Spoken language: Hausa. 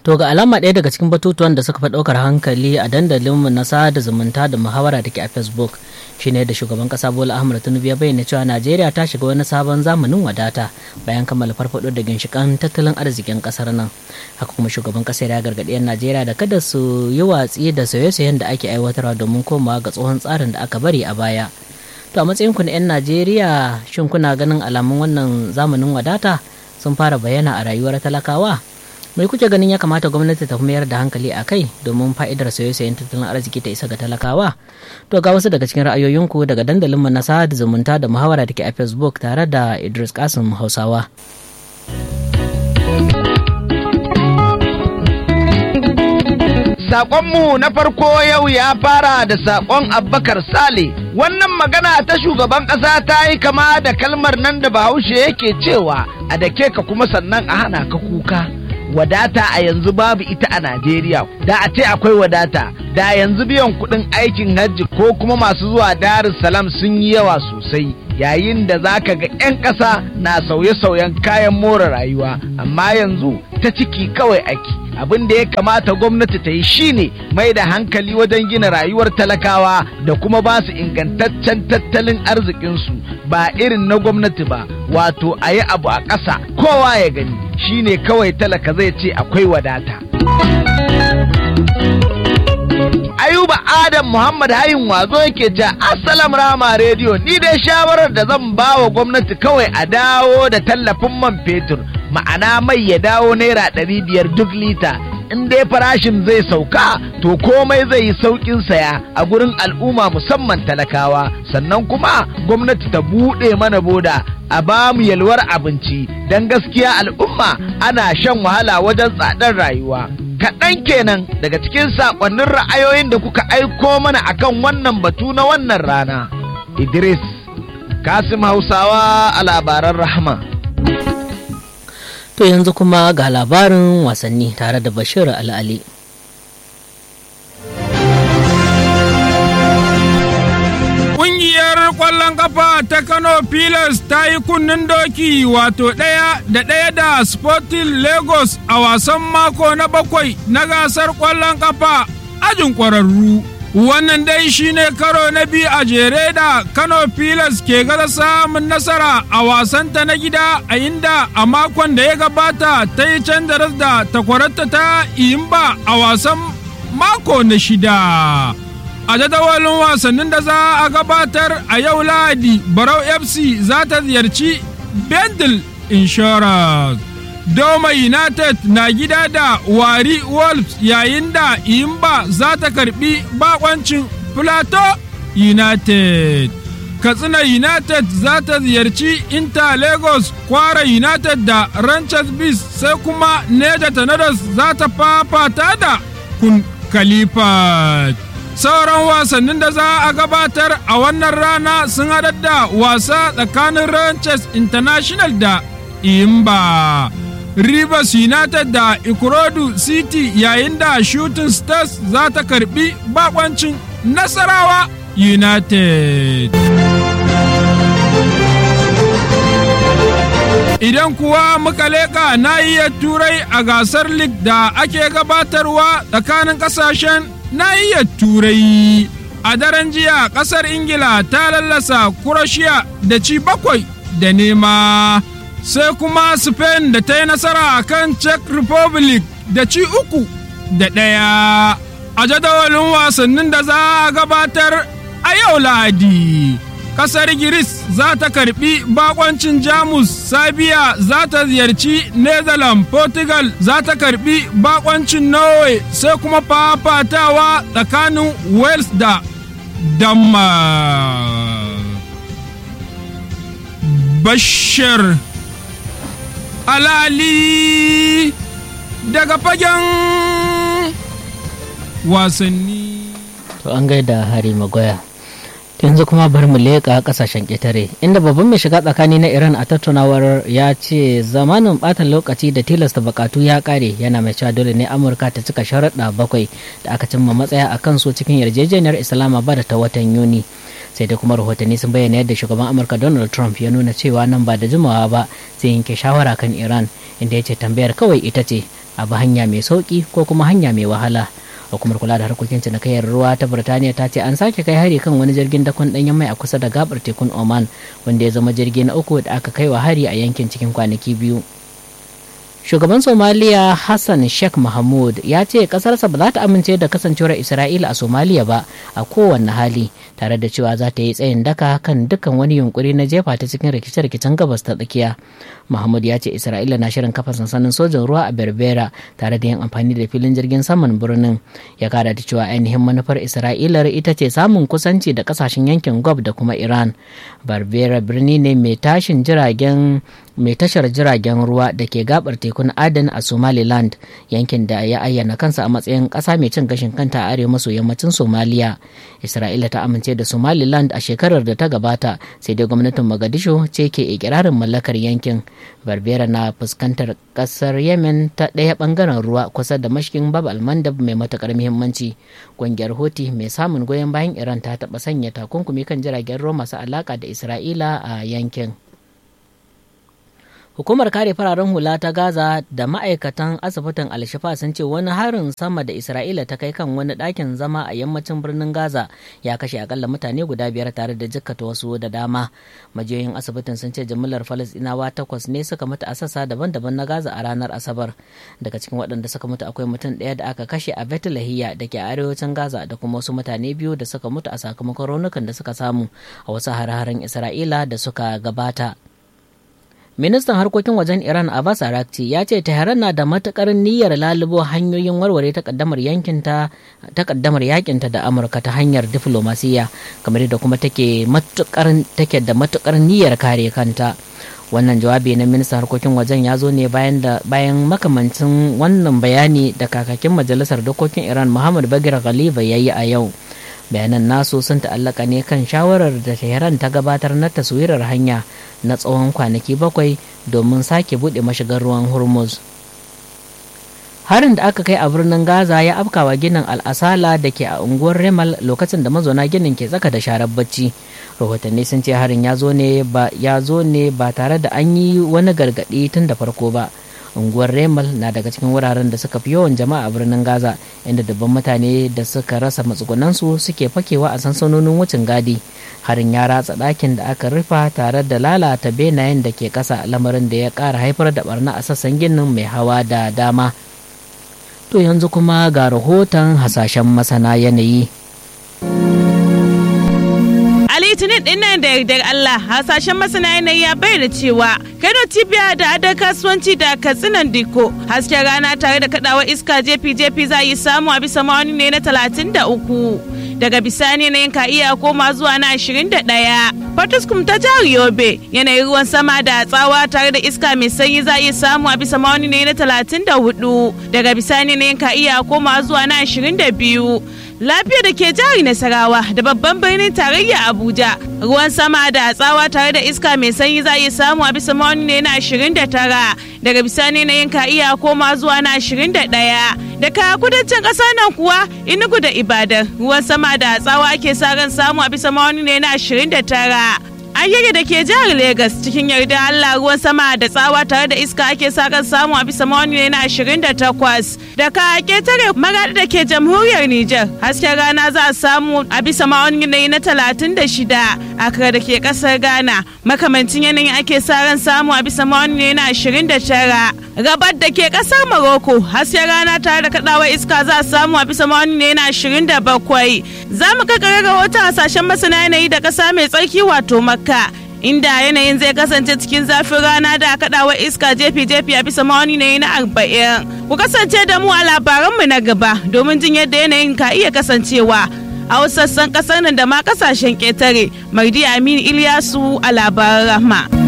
To ga alama ɗaya daga cikin batutuwan da suka fi ɗaukar hankali a dandalinmu na sada zumunta da muhawara da ke a Facebook shine da shugaban ƙasa Bola Ahmed Tinubu ya bayyana cewa Najeriya ta shiga wani sabon zamanin wadata bayan kammala farfaɗo da ginshiƙan tattalin arzikin ƙasar nan. Haka kuma shugaban ƙasar ya gargaɗi 'yan Najeriya da kada su yi watsi da sauye-sauyen da ake aiwatarwa domin komawa ga tsohon tsarin da aka bari a baya. To a matsayinku na 'yan Najeriya shin kuna ganin alamun wannan zamanin wadata sun fara bayyana a rayuwar talakawa? mai kuke ganin ya kamata gwamnati ta mayar da hankali a kai domin fa'idar sauye-sauyen tattalin arziki ta isa ga talakawa to ga wasu daga cikin ra'ayoyinku daga dandalin mu na sada zumunta da muhawara da ke a facebook tare da idris kasim hausawa Saƙonmu na farko yau ya fara da saƙon Abbakar Sale. Wannan magana ta shugaban ƙasa ta yi kama da kalmar nan da Bahaushe yake cewa a dake ka kuma sannan a hana ka kuka. wadata a yanzu babu ita a Najeriya da a ce akwai wadata da yanzu biyan kuɗin aikin hajji ko kuma masu zuwa Darussalam sun yi yawa sosai yayin da za ka ga 'yan ƙasa na sauye-sauyen kayan more rayuwa amma yanzu ta ciki kawai ake abin da ya kamata gwamnati ta yi shine mai da hankali wajen gina rayuwar talakawa da kuma ba su ingantaccen tattalin arzikinsu ba irin na gwamnati ba wato a yi abu a ƙasa kowa ya gani shine kawai talaka zai ce akwai wadata. Ayuba Adam Muhammad Hayin wazo yake ce Assalam Rama Radio ni dai shawarar da zan ba wa gwamnati kawai a dawo da tallafin man fetur ma'ana mai ya dawo naira ɗari biyar duk lita in dai farashin zai sauka to komai zai yi sauƙin saya a gurin al'umma musamman talakawa sannan kuma gwamnati ta buɗe mana boda a ba mu yalwar abinci don gaskiya al'umma ana shan wahala wajen tsadar rayuwa kaɗan kenan daga cikin saƙonnin ra'ayoyin da kuka aiko mana akan wannan batu na wannan rana idris kasim hausawa a labaran rahama to yanzu kuma ga labarin wasanni tare da bashir al'ali Ƙungiyar ƙwallon kafa ta Kano Pilas ta yi kunnen doki wato ɗaya da ɗaya da Sporting Lagos a wasan mako na bakwai na gasar ƙwallon kafa ajin ƙwararru. Wannan dai shine karo na biyu a jere da Kano Pilas ke gaza samun nasara a wasanta na gida a inda a makon da ya gabata ta yi canza da takwararta ta Iyimba a wasan mako na shida. a jadawalin wasannin da za a gabatar a yau lahadi barau fc za ta ziyarci bendel insurance doma united na gida da wari wolves yayin da imba za ta karbi bakoncin plateau united katsina united za ta ziyarci inter lagos kwara united da ranchers beast sai kuma neja tornadoes za ta fafata da kun khalifa sauran wasannin da za a gabatar a wannan rana sun haɗar da wasa tsakanin ranches international da imba rivers united da ikorodu city yayin da shooting stars za ta karbi bakoncin nasarawa united Idan kuwa muka leƙa nahiyar turai a gasar league da ake gabatarwa tsakanin ƙasashen nahiyar turai a daren jiya kasar ingila ta lallasa kurashiya da ci bakwai da nema sai kuma spain da ta yi nasara a kan czech republic da ci uku da ɗaya a jadawalin wasannin da za a gabatar a yau lahadi kasar giris za ta karbi bakoncin jamus sabiya za ta ziyarci netherlands portugal za ta karbi bakoncin norway sai kuma fafatawa tsakanin wales da denmark bashir alali daga fagen wasanni to an gaida hari magoya yanzu kuma bari mu leƙa ƙasashen ƙetare inda babban mai shiga tsakani na iran a tattaunawar ya ce zamanin ɓatan lokaci da tilasta bakatu ya ƙare yana mai cewa dole ne amurka ta cika sharaɗa bakwai da aka cimma matsaya a kansu cikin yarjejeniyar islamabad ta watan yuni sai dai kuma rahotanni sun bayyana yadda shugaban amurka donald trump ya nuna cewa nan ba da jimawa ba zai yanke shawara kan iran inda ya ce tambayar kawai ita ce a bi hanya mai sauki ko kuma hanya mai wahala hukumar kula da harkokin cinikayyar ruwa ta birtaniya ta ce an sake kai hari kan wani jirgin dakon danyen mai a kusa da gabar tekun oman wanda ya zama jirgi na uku da aka kai wa hari a yankin cikin kwanaki biyu shugaban somaliya hassan sheikh mahmud ya ce kasarsa ba za ta amince da kasancewar isra'ila a somaliya ba a kowanne hali tare da cewa za ta yi tsayin daka kan dukkan wani yunkuri na jefa ta cikin rikice-rikicen gabas ta tsakiya mahmud ya ce isra'ila na shirin kafa sansanin sojan ruwa a berbera tare da yin amfani da filin jirgin saman birnin ya kara da cewa ainihin manufar isra'ilar ita ce samun kusanci da kasashen yankin gob da kuma iran berbera birni ne mai tashin jiragen mai tashar jiragen ruwa da ke gabar tekun aden a somaliland yankin da ya ayyana kansa a matsayin ƙasa mai cin gashin kanta a arewa maso yammacin somaliya isra'ila ta amince da somaliland a shekarar da ta gabata sai dai gwamnatin mogadishu ce ke ikirarin mallakar yankin barbera na fuskantar ƙasar yemen ta ɗaya ɓangaren ruwa kusa da mashkin bab almandab mai matuƙar muhimmanci ƙungiyar hoti mai samun goyon bayan iran ta taɓa sanya takunkumi kan jiragen ruwa masu alaƙa da isra'ila a yankin Hukumar kare fararen hula ta Gaza da ma'aikatan asibitin Alshifa sun ce wani harin sama da Isra'ila ta kai kan wani ɗakin zama a yammacin birnin Gaza ya kashe akalla mutane guda biyar tare da jikkata wasu da dama. Majiyoyin asibitin sun ce jimillar Falasɗinawa takwas ne suka mutu a sassa daban-daban na Gaza a ranar Asabar. Daga cikin waɗanda suka mutu akwai mutum ɗaya da aka kashe a Bethlehem da ke arewacin Gaza da kuma wasu mutane biyu da suka mutu a sakamakon raunukan da suka samu a wasu hare-haren Isra'ila da suka gabata. ministan harkokin wajen iran abbas arakci ya ce tehran na da matukar niyyar lalubo hanyoyin warware takaddamar yankinta takaddamar yakinta da amurka ta hanyar diflomasiya kamar da kuma take matukar take da matukar niyyar kare kanta wannan jawabi na ministan harkokin wajen ya zo ne bayan da bayan makamancin wannan bayani da kakakin majalisar dokokin iran muhammad bagir ghaliba ya yi a yau bayanan nasu sun ta'allaka ne kan shawarar da tehran ta gabatar na taswirar hanya na tsawon kwanaki bakwai domin sake buɗe mashigar ruwan hormuz harin da aka kai a birnin gaza ya afkawa ginin al'asala da ke a unguwar remal lokacin da mazauna ginin ke tsaka da sharar bacci rahotanni sun ce harin ya zo ne ba tare da an yi wani gargaɗi tun da farko ba unguwar remal na daga cikin wuraren da suka fi yawan jama'a a birnin gaza inda dubban mutane da suka rasa matsugunansu suke fakewa a sansanonin wucin gadi harin ya ratsa ɗakin da aka rufa tare da lalata benayen da ke ƙasa lamarin da ya ƙara haifar da barna a sassan ginin mai hawa da dama to yanzu kuma ga rahoton hasashen masana yanayi litinin din nan da yardar Allah hasashen masana yanayi ya bayyana cewa Kano cibiya da adar kasuwanci da katsinan diko hasken rana tare da kadawar iska jefi-jefi za yi samu a bisa ma'auni ne na talatin da uku daga bisani yanayin ka iya koma zuwa na ashirin da ɗaya Fatuskum ta jihar Yobe yanayin ruwan sama da tsawa tare da iska mai sanyi za iya samu a bisa ma'auni ne na talatin da hudu daga bisani yanayin ka iya koma zuwa na ashirin da biyu lafiya da ke jihar Nasarawa da babban birnin tarayya Abuja ruwan sama da tsawa tare da iska mai sanyi za iya samu a bisa ma'auni ne na 29 daga bisani na yin iya koma zuwa na 21 daga kudancin ƙasar nan kuwa inugu da ibadan ruwan sama da tsawa ake sa ran samu a bisa ma'auni ne na 29 Ayyage da ke jihar Legas cikin yarda Allah ruwan sama da tsawa tare da iska ake sa kan samu a bisa mawani ne na 28 da ka ketare magadi da ke jamhuriyar Nijar hasken rana za a samu a bisa mawani ne na 36 akra da ke kasar Ghana makamancin yanayin ake sa ran samu a bisa mawani ne na 29 gabar da ke kasar Morocco hasken rana tare da kadawar iska za a samu a bisa mawani ne na 27 za mu kakare rahoton hasashen masana yanayi da kasa mai tsarki wato Makka Makka inda yanayin zai kasance cikin zafin rana da kaɗawa iska jefi-jefi a bisa mawani ne na arba'in. Ku kasance da mu a labaranmu na gaba domin jin yadda yanayin ka iya kasancewa a wasu sassan ƙasar nan da ma ƙasashen ƙetare. Mardi Aminu Ilyasu a labaran rahma.